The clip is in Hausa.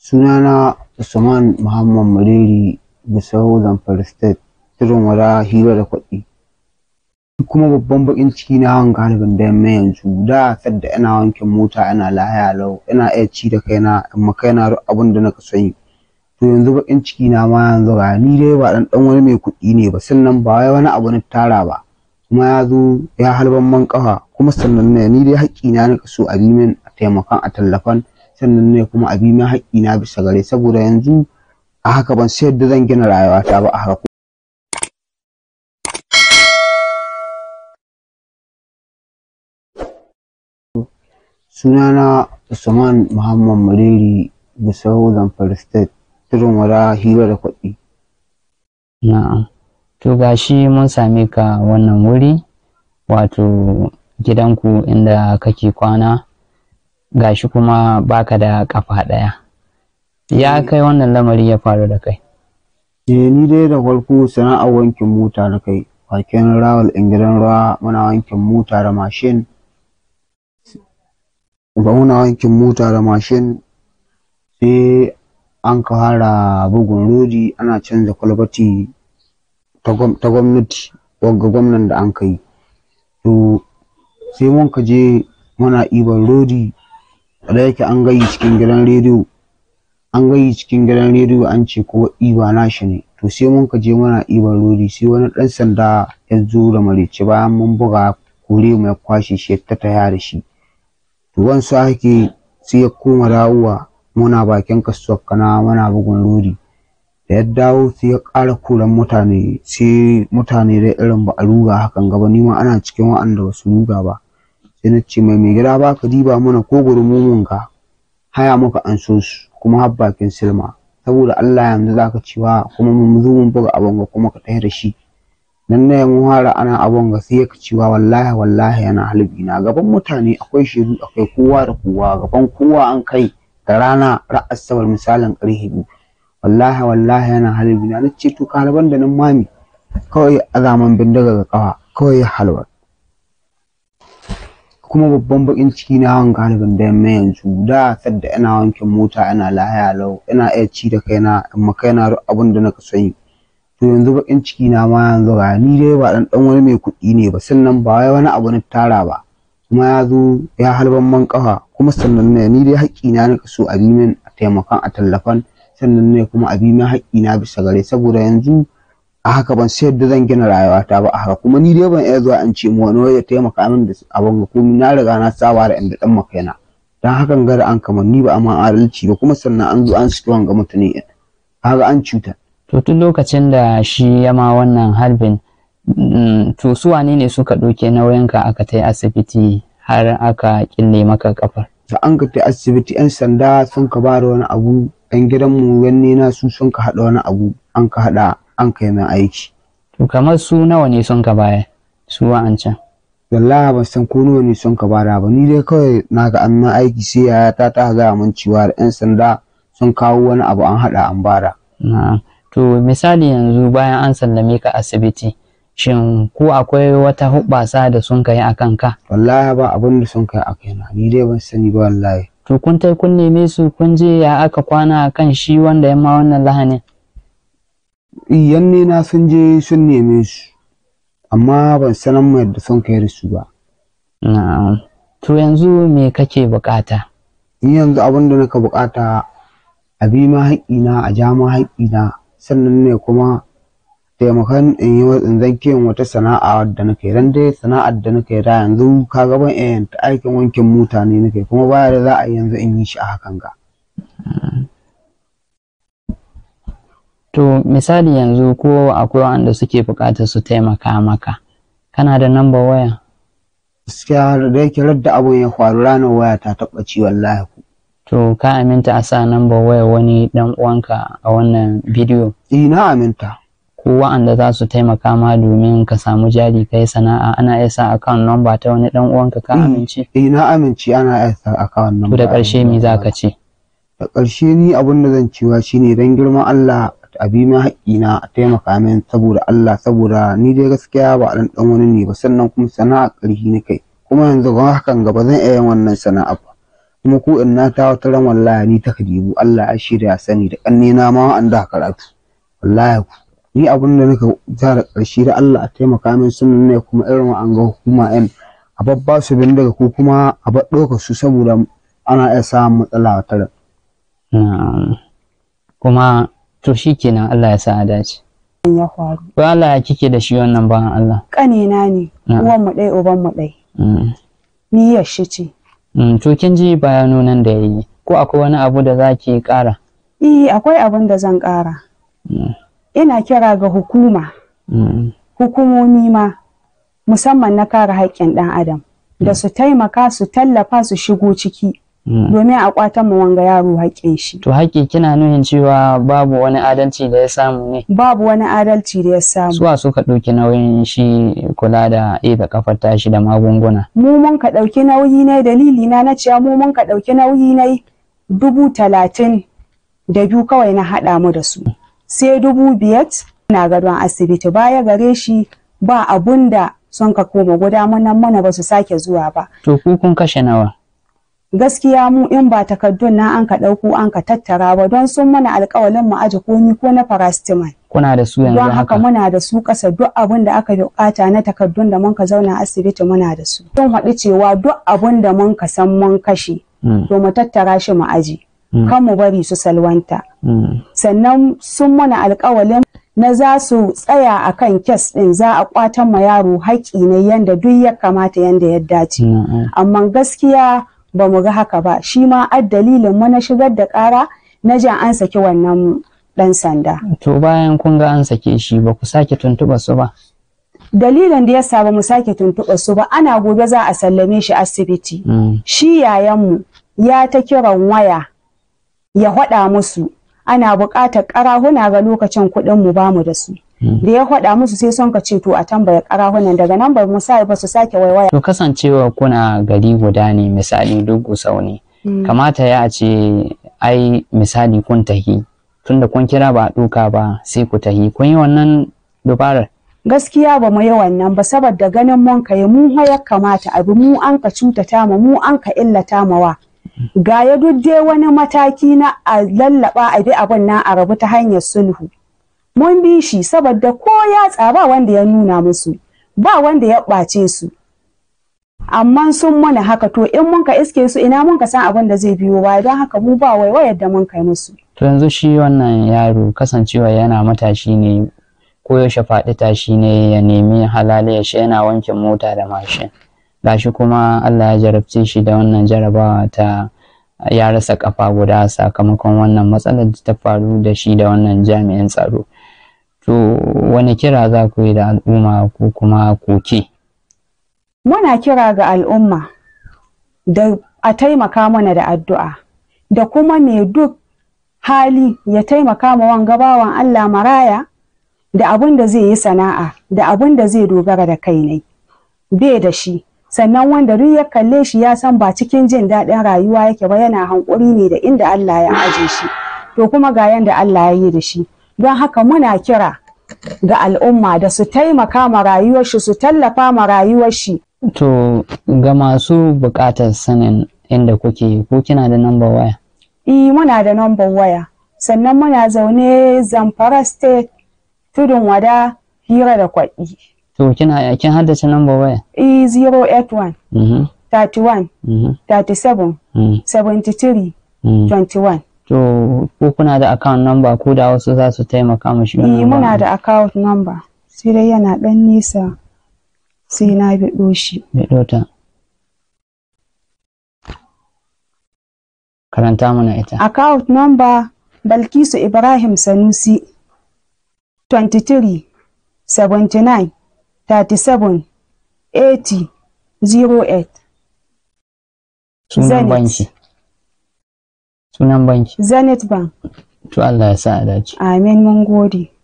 Sunana Usman Muhammad Mariri Gusau Zamfara State Tudun Wada Hira da Kwaɗi. kuma babban bakin ciki na hawan galibin da yamma yanzu da sadda ina wankin mota ina lahaya lau ina iya ci da kaina in ma kaina duk abin da naka sani to yanzu bakin ciki na ma yanzu ga ni dai ba dan dan wani mai kuɗi ne ba sannan ba wai wani abu na tara ba kuma ya zo ya halban man kafa kuma sannan ne ni dai haƙƙi na nika so a bi min a taimakan a tallafan sannan ne kuma a bi min haƙƙi na bisa gare saboda yanzu a haka ban sayar da zan gina rayuwata ba a haka sunana Usman Muhammad Mariri Gusau Zamfara State Tudun Wada Hira da Kwaɗi. Na'am. To gashi mun same ka wannan wuri wato gidanku inda kake kwana gashi kuma baka da kafa ɗaya. Ya kai wannan lamari ya faru da kai. Eh ni dai da farko sana'ar wankin mota da kai bakin rawal in gidan ruwa muna wankin mota da mashin ba muna wankin mota da mashin sai an ka fara bugun rodi ana canza kwalbati ta gwamnati wagga gwamnan da an kai to sai mun ka je muna iban rodi da yake an gayi cikin gidan rediyo an gayi cikin gidan rediyo an ce ko iba nashi ne to sai mun ka je muna iban rodi sai wani ɗan sanda ya zo da marece bayan mun buga kore mu ya kwashe shi ya ta taya da shi ruwan su ake sai ya koma dawowa muna bakin kasuwar kana muna bugun rodi da ya dawo sai ya ƙara koran mutane sai mutane da irin ba a ruga hakan gaba nima ana cikin wa'anda ba su ruga ba sai na ce mai mai gida ba ka diba mana ko gurmumun ka haya muka an so su kuma har bakin silma saboda Allah yanzu zaka cewa kuma mun zo mun buga abin ga kuma ka tsaye da shi nan ne mun fara ana abun ga sai ka cewa wallahi wallahi yana halbi na gaban mutane akwai shiru akwai kowa da kowa gaban kowa an kai da rana ra'as sabar misalin ƙarfe biyu wallahi wallahi yana halbi na nace to kalaban da nan mami kawai azaman bindiga ga kafa kawai ya halwa kuma babban bakin ciki na hawan galibin da yamma yanzu da sadda ina wankin mota ina lahaya lau ina iya ci da kaina in ma kaina duk abin da naka sani to yanzu bakin ciki na ma yanzu ga ni dai ba dan dan wani mai kuɗi ne ba sannan ba wai wani abu na tara ba kuma ya zo ya halban man kafa kuma sannan ne ni dai haƙƙi na nika so a bi min a taimakan a tallafan sannan ne kuma a bi min haƙƙi na bisa gare saboda yanzu a haka ban sayar da zan gina rayuwata ba a haka kuma ni dai ban iya zuwa in ce mu wani ya taimaka min da abin ga komai na riga na saba da inda dan makaina dan hakan ga da an kamar ni ba amma adalci ba kuma sannan an zo an saki wanga mutane kaga an cuta To tun lokacin da shi ya ma wannan harbin to su wane ne suka ɗauke nauyinka aka ta asibiti har aka kille maka kafar. Da an ka ta asibiti 'yan sanda sun ka bada wani abu ɗan gidanmu yanne na su sun ka haɗa wani abu an ka haɗa an kai min aiki. To kamar su nawa ne sun ka baya su wa'ancan. Wallahi ban san ko nawa ne sun ka bada ba ni dai kawai na ga an aiki sai yaya ta ta gaya min cewa da 'yan sanda sun kawo wani abu an haɗa an bada. Na'am. To misali yanzu bayan an sallame ka asibiti, shin ko akwai wata hubbasa da sun kai a kanka? Wallahi ba abin da sun kai a kaina, ni dai ban sani ba wallahi. To kun tai kun neme su kun je ya aka kwana kan shi wanda ya ma wannan lahanin? Iyan ne na sun je sun neme su, amma ban sanan mu yadda sun kai da su ba. Na'am. To yanzu me kake bukata? Ni yanzu abin da naka bukata a bi ma haƙƙina a ja ma haƙƙina sannan ne kuma taimakon in yi in zan kiyon wata sana'a wadda nake dan dai sana'ar da nake da yanzu ka ga ban iya ta aikin wankin mutane nake kuma baya da za a yi yanzu in yi shi a hakan ga. To misali yanzu ko akwai wanda suke buƙatar su taimaka maka kana da namba waya? Gaskiya da yake radda abun ya faru ranar waya ta taɓa ci wallahi ku. To ka aminta a sa namba waya wani dan uwanka a wannan bidiyo? Eh na aminta. Ko wa'anda za su taimaka ma domin ka samu jari kai sana'a ana iya sa account number ta wani dan uwanka ka amince? Eh na amince ana iya sa account number. To da ƙarshe me za ka ce? Da ƙarshe ni abin da zan cewa shine dan girman Allah a bi min haƙƙina a taimaka min saboda Allah saboda ni dai gaskiya ba dan dan wani ne ba sannan kuma sana'a ƙarfi ni kai kuma yanzu ga hakan gaba zan iya yin wannan sana'a ba kuma ko in na ta wata ran wallahi ni ta kadibu Allah ya shirya sani da kanne na ma an da karatu wallahi ku ni abin da nika tara karshe da Allah a taimaka min sunan ne kuma irin an ga hukuma yan a babba su bin daga ko kuma a bar ɗaukar su saboda ana iya samun matsala wata ran na'am kuma to shikenan Allah ya sa a dace ya faru ko Allah ya kike da shi wannan bayan Allah ƙanina ne Na'am. uwan mu ɗaya uban mu ɗaya Mm. niyyar shi ce Mm, to kin ji bayanonan da yayi ko akwai wani abu da zaki ƙara eh akwai abin da zan ƙara Mm. ina kira ga hukuma Mm. hukumomi ma musamman na kare haƙƙin ɗan adam da su taimaka su tallafa su shigo ciki Mm. domin a ƙwatan mu wanga yaro haƙƙin shi to haƙƙi kina nuhin cewa babu wani adalci da ya samu ne babu wani adalci da ya samu suwa suka ɗauki nauyin shi kula da ida kafar tashi da magunguna mu mun ka ɗauki nauyi ne dalili na na cewa mu mun ka ɗauki nauyi ne dubu talatin da biyu kawai na haɗa mu da su sai dubu biyat na gadon asibiti baya gare shi ba abun da sun ka koma guda mana mana ba su sake zuwa ba to ku kun kashe nawa gaskiya mu in ba takardun na an ka ɗauko an ka tattara ba don sun mana alƙawalin mu aje komi ko na paracetamol kuna da su yanzu don haka haka muna da su kasa duk abin da aka bukata na takardun da mun ka zauna asibiti muna da su sun haɗu cewa duk abin da mun ka san mun kashe Mm, to mu tattara shi mu aji Mm. kan mu bari su salwanta mm, sannan sun mana alkawalin na za su tsaya a kan kes ɗin za a kwatan ma yaro haƙƙi ne yanda duk ya kamata yanda ya dace mm, amma gaskiya ba mu ga haka ba shi ma ad dalilin mu na shigar da ƙara na jan an saki wannan ɗan sanda to bayan kun ga an sake shi ba ku sake tuntuɓa su ba dalilin da ya sa ba mu sake tuntuɓa su ba ana gobe za a sallame shi asibiti Mm, shi yayanmu ya ta kiran waya ya faɗa musu ana buƙatar ƙarahuna ga lokacin kuɗin mu bamu da su Mm. da ya faɗa musu sai son ka ce to a tambaya ƙarahunan daga nan ba mu sa ba su sake waiwaya to kasancewa kuna gari guda ne misali duk gusau ne kamata ya ce ai misali kun tahi tunda kun kira ba a ɗuka ba sai ku tahi kun yi wannan dubarar gaskiya ba mu yi wannan ba saboda ganin mun kai mu ya kamata abu mu an ka cutata mu mu an ka illata mawa ga ya duk dai wani mataki na a lallaba a bi abin na a rabu ta hanyar sulhu mun bi shi saboda ko ya tsaba wanda ya nuna musu ba wanda ya ɓace su amma sun mana haka to in mun ka iske su ina mun ka san abin da zai biyo baya don haka mu ba waiwayar da mun kai musu to yanzu shi wannan yaro kasancewa yana matashi ne koyaushe faɗi tashi ne ya nemi halaliyar shi yana wanke mota da mashin gashi kuma Allah ya jarabce shi da wannan jarabawa ta ya rasa kafa guda sakamakon wannan matsalar da ta faru da shi da wannan jami'in tsaro to wani kira za ku yi da al'umma ko kuma koke muna kira ga al'umma da a taimaka mana da addu'a da kuma mai duk hali ya taimaka ma wanga bawan Allah maraya da abin da zai yi sana'a da abin da zai dogara da kai ne bai da shi sannan wanda duk ya kalle shi ya san ba cikin jin daɗin rayuwa yake ba yana hankuri ne da inda Allah ya aje shi to kuma ga yanda Allah ya yi da shi don haka muna kira ga al'umma da su taimaka ma rayuwar shi su tallafa ma rayuwar shi to ga masu buƙatar sanin inda kuke ko kina da number waya E, muna da number waya. Sannan muna zaune Zamfara State, Tudun Wada, Hira da Kwaɗi. to kina kin haddace number waya E 081 mhm 31 mhm 37 mhm 73 mhm. 21. To, ko kuna da account number ko da wasu za su taimaka mashi E, muna da account number. Sai dai yana ɗan nisa sai na biɗo shi. ta. Karanta mana ita. Account number Balkisu Ibrahim Sanusi 23 79 37 80 08. Sunan Zenith. banki. Sunan banki. Zenith Bank. To Allah ya sa a dace. Amin mun gode.